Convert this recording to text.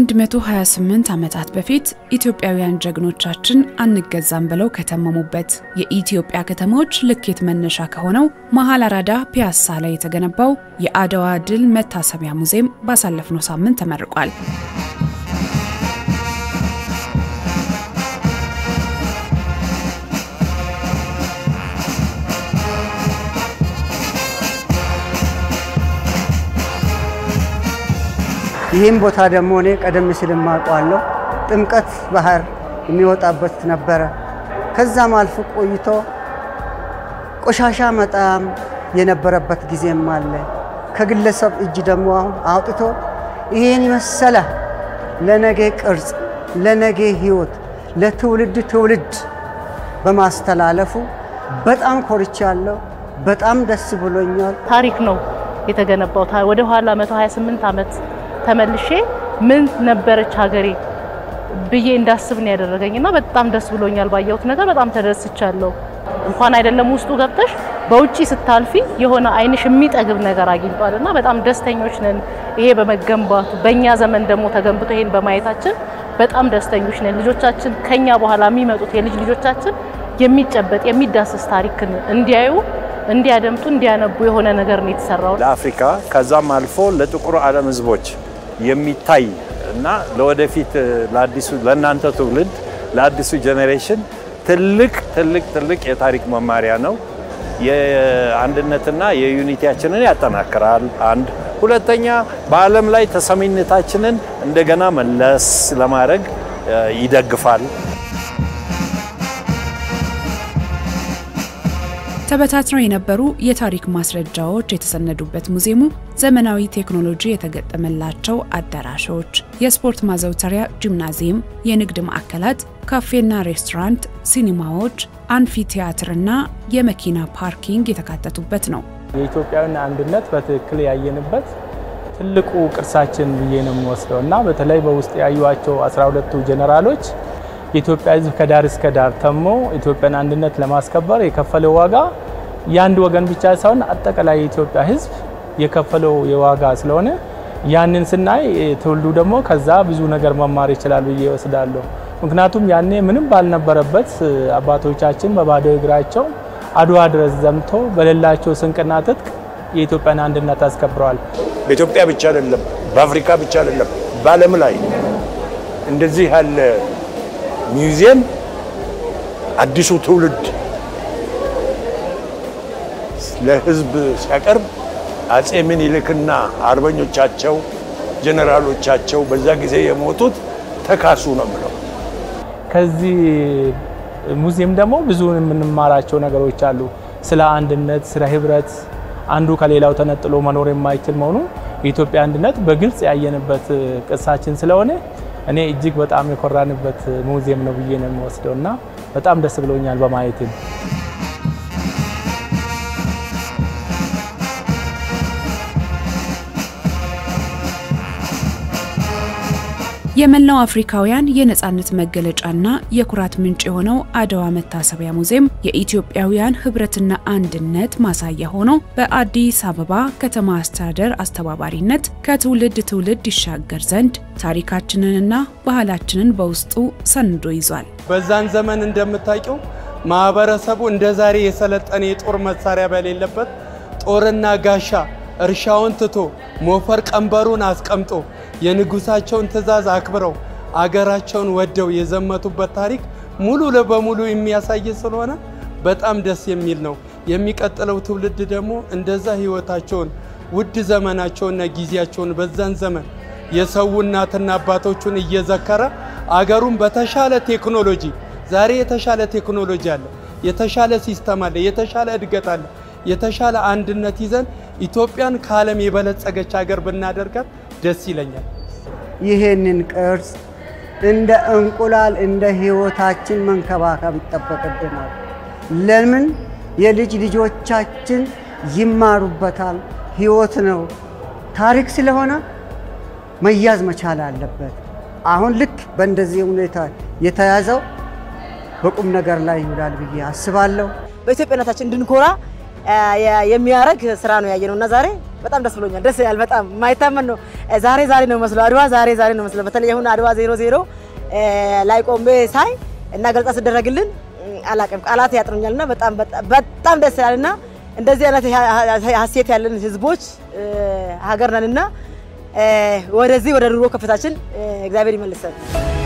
ከ128 ዓመታት በፊት ኢትዮጵያውያን ጀግኖቻችን አንገዛም ብለው ከተመሙበት የኢትዮጵያ ከተሞች ልኬት መነሻ ከሆነው መሀል አራዳ ፒያሳ ላይ የተገነባው የአድዋ ድል መታሰቢያ ሙዚየም ባሳለፍነው ሳምንት ተመርቋል። ይህም ቦታ ደግሞ እኔ ቀደም ሲል የማውቀዋለሁ ጥምቀት ባህር የሚወጣበት ነበረ። ከዛም አልፎ ቆይቶ ቆሻሻ መጣም የነበረበት ጊዜም አለ። ከግለሰብ እጅ ደግሞ አሁን አውጥቶ ይህን የመሰለ ለነገ ቅርጽ፣ ለነገ ሕይወት፣ ለትውልድ ትውልድ በማስተላለፉ በጣም ኮርቻለሁ። በጣም ደስ ብሎኛል። ታሪክ ነው የተገነባው። ወደ ኋላ 128 ዓመት ተመልሼ ምን ነበረች ሀገሬ ብዬ እንዳስብ ነው ያደረገኝ እና በጣም ደስ ብሎኛል። ባየሁት ነገር በጣም ተደስቻለሁ። እንኳን አይደለም ውስጡ ገብተሽ በውጪ ስታልፊ የሆነ አይንሽ የሚጠግብ ነገር አግኝቷል እና በጣም ደስተኞች ነን። ይሄ በመገንባቱ በእኛ ዘመን ደግሞ ተገንብቶ ይሄን በማየታችን በጣም ደስተኞች ነን። ልጆቻችን ከኛ በኋላ የሚመጡት የልጅ ልጆቻችን የሚጨበጥ የሚዳሰስ ታሪክን እንዲያዩ እንዲያደምጡ እንዲያነቡ የሆነ ነገር ነው የተሰራው። ለአፍሪካ ከዛም አልፎ ለጥቁር ዓለም ሕዝቦች የሚታይ እና ለወደፊት ለአዲሱ ለእናንተ ትውልድ ለአዲሱ ጄኔሬሽን ትልቅ ትልቅ ትልቅ የታሪክ መማሪያ ነው። የአንድነትና የዩኒቲያችንን ያጠናክራል። አንድ ሁለተኛ፣ በዓለም ላይ ተሰሚነታችንን እንደገና መለስ ለማድረግ ይደግፋል። ተበታትነው የነበሩ የታሪክ ማስረጃዎች የተሰነዱበት ሙዚየሙ ዘመናዊ ቴክኖሎጂ የተገጠመላቸው አዳራሾች፣ የስፖርት ማዘውተሪያ ጂምናዚየም፣ የንግድ ማዕከላት፣ ካፌና ሬስቶራንት፣ ሲኒማዎች፣ አንፊ ቲያትርና የመኪና ፓርኪንግ የተካተቱበት ነው። የኢትዮጵያውያን አንድነት በትክክል ያየንበት ትልቁ ቅርሳችን ብዬ ነው የምወስደው እና በተለይ በውስጥ ያዩዋቸው 12ቱ ጀነራሎች የኢትዮጵያ ሕዝብ ከዳር እስከ ዳር ተሞ ኢትዮጵያን አንድነት ለማስከበር የከፈለው ዋጋ የአንድ ወገን ብቻ ሳይሆን አጠቃላይ የኢትዮጵያ ሕዝብ የከፈለው የዋጋ ስለሆነ ያንን ስናይ ትውልዱ ደግሞ ከዛ ብዙ ነገር መማር ይችላል ብዬ ወስዳለሁ። ምክንያቱም ያኔ ምንም ባልነበረበት አባቶቻችን በባዶ እግራቸው አድዋ ድረስ ዘምቶ በሌላቸው ስንቅና ትጥቅ የኢትዮጵያን አንድነት አስከብረዋል። በኢትዮጵያ ብቻ አይደለም፣ በአፍሪካ ብቻ አይደለም፣ በዓለም ላይ እንደዚህ ያለ ሚውዚየም አዲሱ ትውልድ ለህዝብ ሲያቀርብ አጼ ምኒልክና አርበኞቻቸው ጀነራሎቻቸው በዛ ጊዜ የሞቱት ተካሱ ነው ብለው ከዚህ ሙዚየም ደግሞ ብዙ የምንማራቸው ነገሮች አሉ። ስለ አንድነት፣ ስለ ህብረት፣ አንዱ ከሌላው ተነጥሎ መኖር የማይችል መሆኑን የኢትዮጵያ አንድነት በግልጽ ያየንበት ቅርሳችን ስለሆነ እኔ እጅግ በጣም የኮራንበት ሙዚየም ነው ብዬ ነው የምወስደው እና በጣም ደስ ብሎኛል በማየትም። የመላው አፍሪካውያን የነጻነት መገለጫና የኩራት ምንጭ የሆነው አድዋ መታሰቢያ ሙዚየም የኢትዮጵያውያን ህብረትና አንድነት ማሳያ ሆኖ በአዲስ አበባ ከተማ አስተዳደር አስተባባሪነት ከትውልድ ትውልድ ይሻገር ዘንድ ታሪካችንንና ባህላችንን በውስጡ ሰንዶ ይዟል። በዛን ዘመን እንደምታውቂው ማህበረሰቡ እንደ ዛሬ የሰለጠነ የጦር መሳሪያ በሌለበት ጦርና ጋሻ እርሻውን ትቶ ሞፈር ቀንበሩን አስቀምጦ የንጉሳቸውን ትዕዛዝ አክብረው አገራቸውን ወደው የዘመቱበት ታሪክ ሙሉ በሙሉ የሚያሳይ ስለሆነ በጣም ደስ የሚል ነው። የሚቀጥለው ትውልድ ደግሞ እንደዛ ህይወታቸውን ውድ ዘመናቸውንና ጊዜያቸውን በዛን ዘመን የሰው እናትና አባቶቹን እየዘከረ አገሩን በተሻለ ቴክኖሎጂ ዛሬ የተሻለ ቴክኖሎጂ አለ፣ የተሻለ ሲስተም አለ፣ የተሻለ እድገት አለ፣ የተሻለ አንድነት ይዘን ኢትዮጵያን ከዓለም የበለጸገች ሀገር ብናደርጋት ደስ ይለኛል። ይህንን ቅርጽ እንደ እንቁላል እንደ ህይወታችን መንከባከብ ይጠበቅብናል። ለምን የልጅ ልጆቻችን ይማሩበታል። ህይወት ነው፣ ታሪክ ስለሆነ መያዝ መቻል አለበት። አሁን ልክ በእንደዚህ ሁኔታ የተያዘው በቁም ነገር ላይ ይውላል ብዬ አስባለሁ። በኢትዮጵያነታችን እንድንኮራ የሚያደርግ ስራ ነው ያየነው እና ዛሬ በጣም ደስ ብሎኛል። ደስ ይላል። በጣም ማይታመን ነው። ዛሬ ዛሬ ነው መስሎ አድዋ ዛሬ ዛሬ ነው መስሎ በተለይ አሁን አድዋ ዜሮ ዜሮ ላይ ቆሜ ሳይ እና ገልጻ ስደረግልን አላቅም ቃላት ያጥሩኛልና በጣም በጣም ደስ ይላልና እንደዚህ አይነት ሀሴት ያለን ህዝቦች ሀገር ነንና ወደዚህ ወደ ድሮ ከፍታችን እግዚአብሔር ይመልሰን።